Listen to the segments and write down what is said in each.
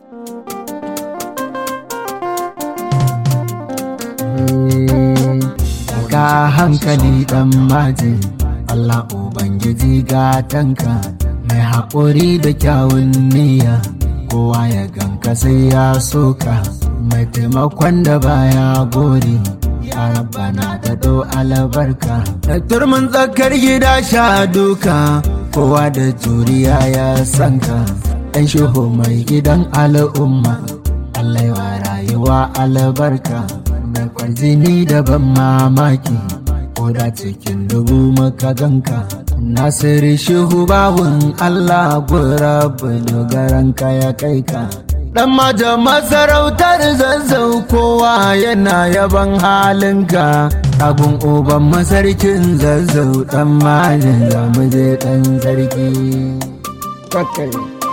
Ka hankali ɗan maji, Allah Ubangiji gatanka, mai haƙuri da kyawun niyya, kowa ya ganka sai ya soka, mai taimakon da baya gori. Ya rabbana da do albarka, da turmin tsakar gida sha duka, kowa da juriya ya sanka, ɗan shuhu mai gidan al'umma, Allah ya rayuwa albarka. da kwarjini da ban mamaki ko da cikin dubu maka ganka nasiru shehu bawun allah gurabu dogaranka ya kai ka dan maja masarautar zazzau kowa yana yaban halinka abun uban masarkin zazzau dan majin zamuje dan sarki kakai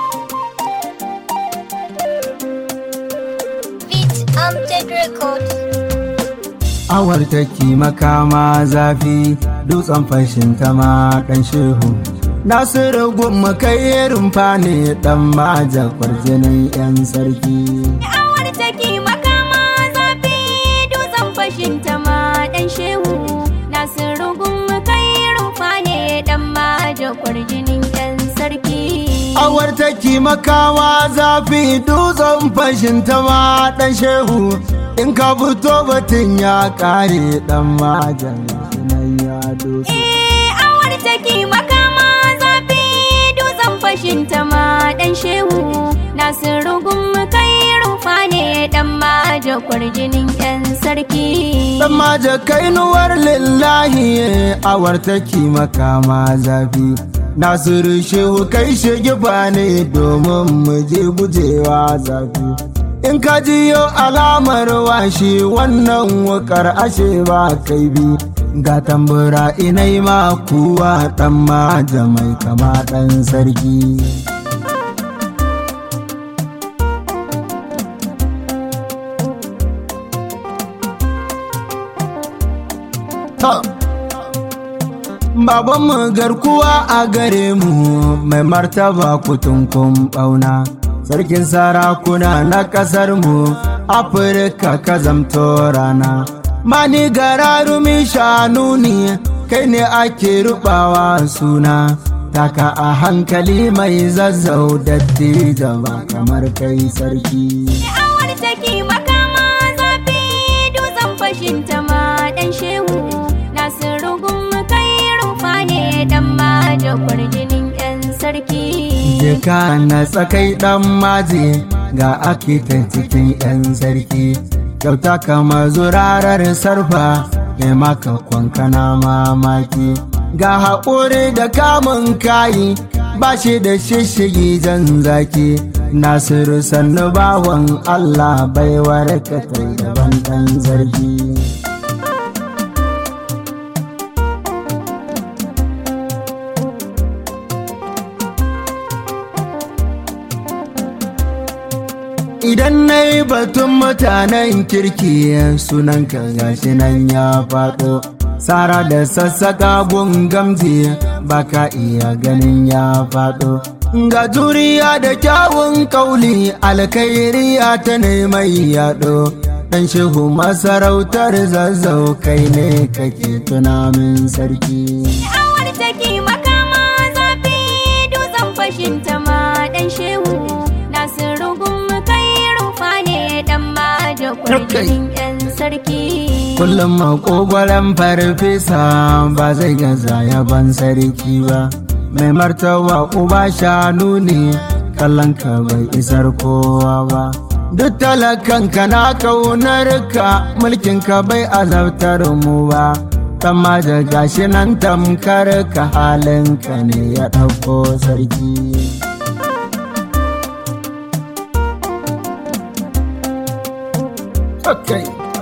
Beat Amjad Records. awar take makama zafi dutsen fashin ta ma dan shehu nasiru gumma kai rumfa ne dan maja kwarjinin yan sarki Awar take makama zafi dutsen fashin ta ma dan shehu Nasiru gun kai rufa ne dan maja kwarjinin yan sarki awar take makawa zafi dutsen fashin ta ma dan shehu in ka fito batun ya kare dan majan sunan ya doso Eh awar take makama zafi dutsen fashin ta ma dan shehu Nasiru gun kai rufa ne dan maja kwarjinin yan sarki Dan maje kainuwar lillahi awar take makama zafi Nasiru shehu kai shige ba ne domin mu je gujewa zafi In ka jiyo alamar washi wannan wukar ashe ba kai bi Ga tambura inai ma kuwa dan maje mai kama dan sarki Ta. Babanmu garkuwa a gare mu mai martaba kutunkun ɓauna. Sarkin sarakuna na ƙasar mu Afirka ka zamto rana. Mani gararumi shanu ne kai ne ake rubawa suna. Taka a hankali mai zazzau dattijo ba kamar kai sarki. Awar take makama zafi dutsen fashin ta ma dan shehu Nasiru gun kai rufa ne dan maja kwarjinin yan sarki Jeka na tsakai ɗan maji ga akitan cikin 'yan sarki. Kyauta kama zurarar sarfa mai maka kwankana mamaki. Ga haƙuri da kamun kayi ba shi da shishigi jan zaki. Nasiru sannu bawan Allah baiwar ka tai daban ɗan zargi. Idan na yi batun mutanen kirki sunan ka gashi nan ya faɗo. Sara da sassaƙa gun gamji baka iya ganin ya faɗo. Ga juriya da kyawun kauli alkairiya ta mai yaɗo. Ɗan shehu masarautar zazzau kai ne kake tunamin sarki. Awar take makama zafi dutsen fashin ta ma dan shehu Nasiru gun kai rufa ne dan maja kwarjinin yan sarki Kullum makogwaron farfesa ba zai gaza yaban sarki ba. Mai martaba uba shanu ne kallon ka bai isar kowa ba. Duk talakan ka na kaunar ka mulkin ka bai azabtar mu ba. Kama da gashi nan tamkar ka halin ka ne ya ɗauko sarki. Okay.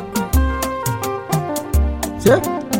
Ce?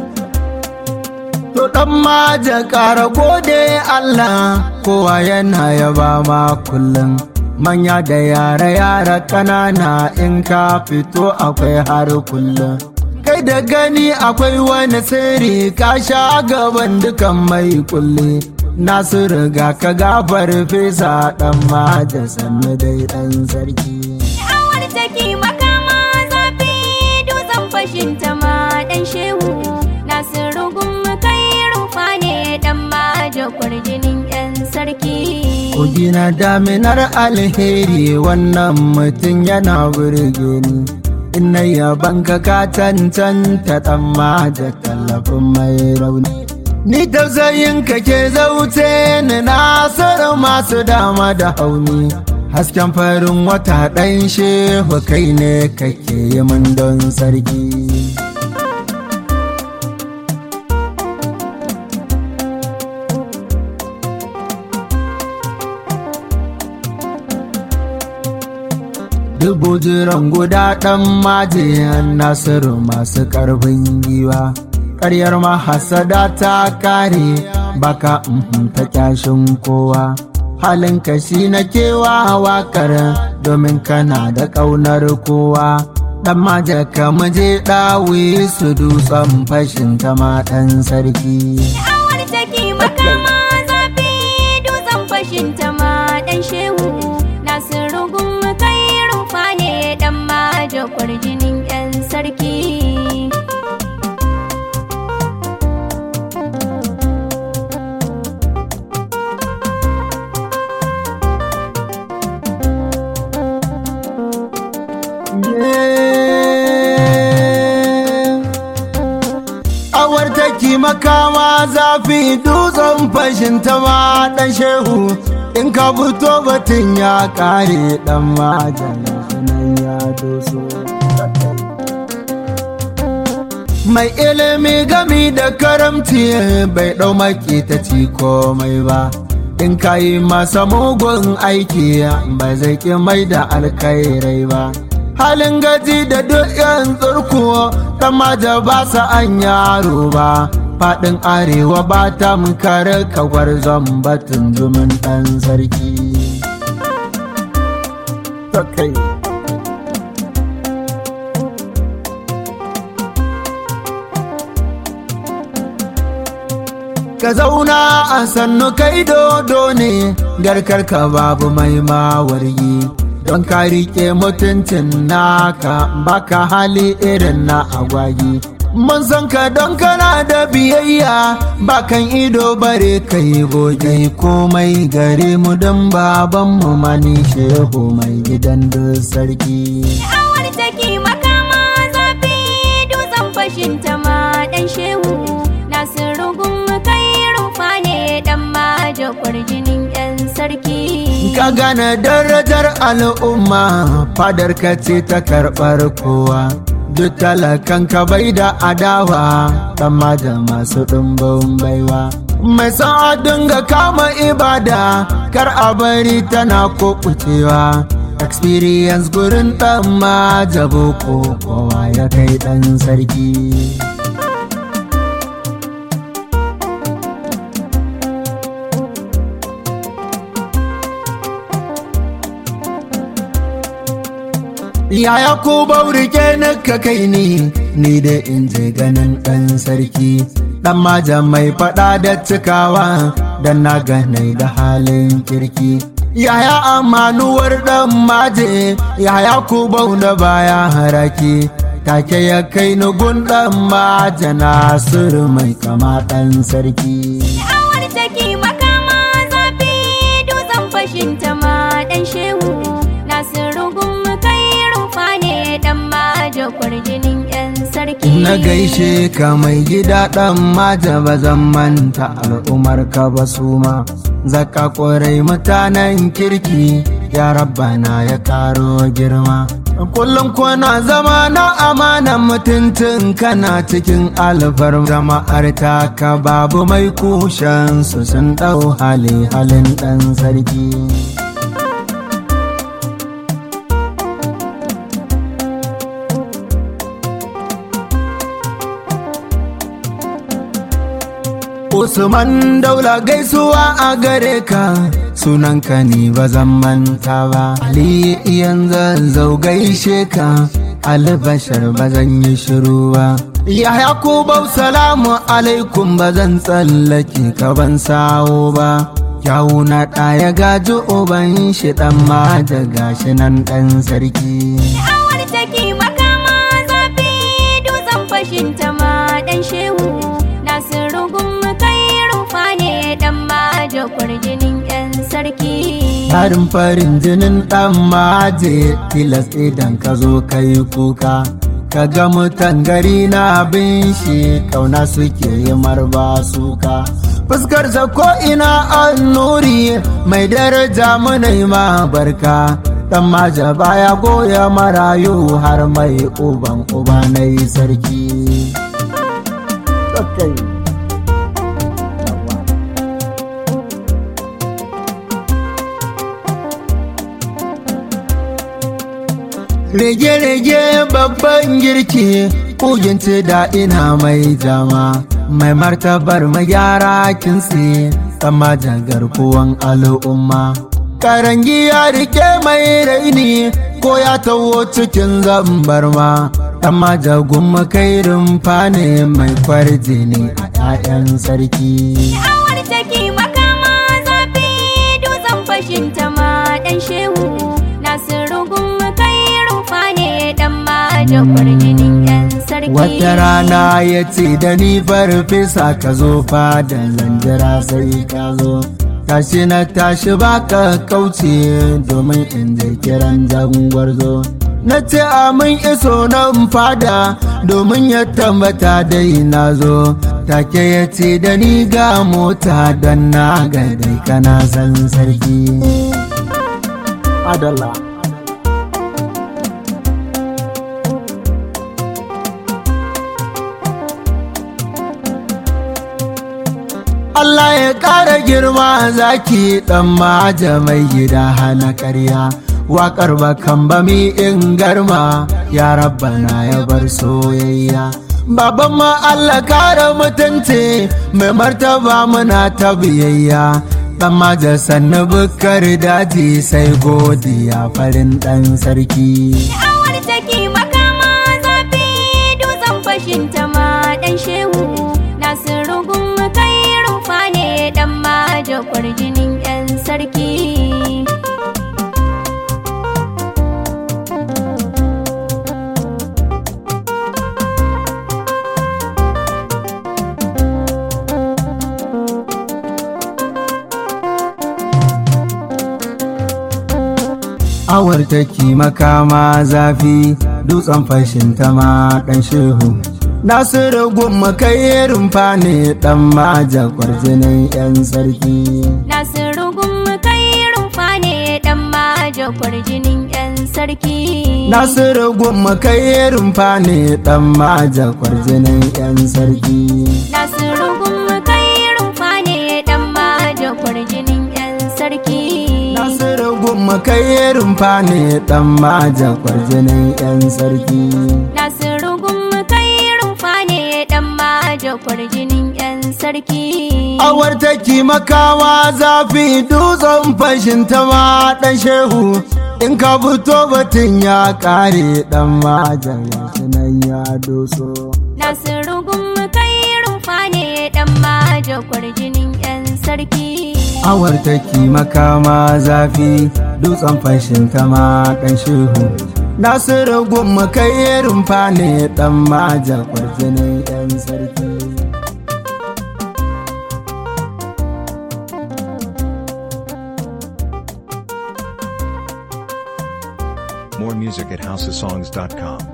To ɗan maja ƙara gode Allah kowa yana yaba ma kullum. Manya da yara yara ƙanana in ka fito akwai har kullum. Kai da gani akwai wani sirri ka sha gaban dukan mai kulle. nasiru ga ka gafar fesa dan maja sannu dai dan sarki Awar take makama zafi dutsen fashin ta ma dan shehu Nasiru gumma kai rufa ne dan maja kwarjinin yan sarki Kogi na daminar alheri wannan mutum yana burge ni Ina yaban ka ka cancanta dan maja tallafin mai rauni Ni tausayin ka ke zauce ni nasiru masu dama da hauni Hasken farin wata ɗan shehu kai ne kake yi min don sarki Dubu jiran guda ɗan majiyan Nasiru masu ƙarfin giwa. Ƙaryar mahasada ta kare baka mhm ta kyashin kowa. Halin kashi na kewa wakar domin kana da ƙaunar kowa. Ɗan maja ka muje ɗawi su dutsen fashin ta ma ɗan sarki. Awar take makama zafi dutsen fashin ta ma dan shehu Nasiru gumma kai rufa ne dan maja kwarjinin yan sarki Awar taki makama zafi dutsen fashin ta ma ɗan shehu in ka fito batun ya ƙare ɗan majan sunan ya doso. Mai ilimi gami da karamci bai ɗau maki ta ci komai ba. In ka yi masa mugun aiki ba zai ƙi mai da alkairai ba. halin gaji da duk yan tsurku ta maja ba sa an yaro ba faɗin arewa ba ta kare kawar batun zumin ɗan sarki ka zauna a sannu kai dodo ne garkar ka babu mai mawargi don ka riƙe mutuncin naka baka hali irin na agwagi mun san ka don kana da biyayya bakan ido bare kai goge komai gare mu don babanmu mani shehu mai gidan da sarki Awar take makama zafi dutsen fashin ta ma dan shehu Nasiru gumma kai rufa ne dan maja kwarjinin yan sarki ka gane darajar al'umma fadar ka ce ta karɓar kowa duk talakan ka bai da adawa ɗama da masu ɗumbin baiwa mai sa'a dinga kama ibada kar a bari tana kuɓucewa experience gurin ɗan majabo ko kowa ya kai ɗan sarki Yaya ko baurike na ka kai ni, ni da in je ganin ɗan sarki. Ɗan maja mai faɗa da cikawa, dan na ganai da halin kirki. Yaya amanuwar ɗan maje, yaya ko bauna baya haraki. Take ya kai ni gun ɗan maja Nasiru mai kama ɗan sarki. Awar take makama zafi dutsen fashin ta ma dan shehu Nasiru gumma kai rufa ne dan maja kwarjinin yan sarki Na gaishe ka mai gida ɗan maja ba zan manta al'umar ka ba su ma. Zaka ƙwarai mutanen kirki ya rabbana ya karo girma. Kullum kuna zama na amanan mutuntun kana cikin alfar jama'ar taka babu mai kushen su sun ɗau hali halin ɗan sarki. Usman daula gaisuwa a gare ka sunanka ni ba zan manta ba. Ali yanzu zau gaishe ka albashar ba zan yi shiru ba. Yahya Kubau salamu alaikum ba zan tsallake ka ban sawo ba. Kyawu na ɗaya gaji uban shi ɗan ma da gashi nan ɗan sarki. Awar take makama zafi dutsen fashin ta ma dan shehu Nasiru gumma kai rufa ne dan ma da kwarjinin yan sarki. Tarin farin jinin ɗan maje tilas idan ka zo ka yi kuka. Ka ga mutan gari na bin shi kauna suke yi marba suka. Fuskarsa ko ina an nuri mai daraja munai ma barka. Dan maja baya goya marayu har mai uban uba na yi sarki. Okay. Rege-rege babban girki kuginci da ina mai jama mai martabar magyara kinsi sama garkuwan al'umma. Karangi ya rike mai raini ko ya taho cikin zambar ma, amma jagun makairin fane mai kwarjini a 'ya'yan sarki. Awar take makama zafi dutsen fashin ta ma dan shehu Nasiru gumma kai rufa ne dan ma da kwarjinin yan sarki. Wata rana ya ce da ni farfesa ka zo fadan lanjira sai ka zo. Tashi na tashi baka kauce domin in je kiran jangwarzo. Na ce amin iso nan fada domin ya tambata dai na zo. Take ya ce da ni ga mota don na ga dai kana san sarki. Adalla. Allah ya ƙara girma zaki ɗan maja mai gida hana ƙarya. Waƙar bakan bami in garma ya rabbana ya bar soyayya. Baban ma Allah kare mutunci mai martaba muna ta biyayya. Ɗan maja sannu bukar daji sai godiya farin ɗan sarki. Awar take makama zafi dutsen fashin ta ma dan shehu Nasiru gumma kai rufa ne dan ma da kwarjinin yan sarki. awar take makama zafi dutsen fashin ta ma dan shehu nasiru gumma kai rumfa ne dan maja kwarjinin yan sarki Nasiru gumma kai rufa ne dan ma da kwarjinin yan sarki. nasiru gumma kai rumfa ne dan maja kwarjinin yan sarki Nasiru gumma kai rufa ne dan ma da kwarjinin yan sarki. nasiru gumma kai rumfa ne dan maja kwarjinin yan sarki Nasiru gumma kai rufa ne dan ma da kwarjinin yan sarki. awar take makawa zafi dutsen fashin ta ma dan shehu in ka fito batun ya kare dan majan yashi nan ya doso Nasiru gumma kai rufa ne dan ma da kwarjinin yan sarki. awar take makama zafi dutsen fashin ta ma dan shehu nasiru gumma kai rumfa ne dan maja kwarjinin yan sarki More music at houseofsongs.com.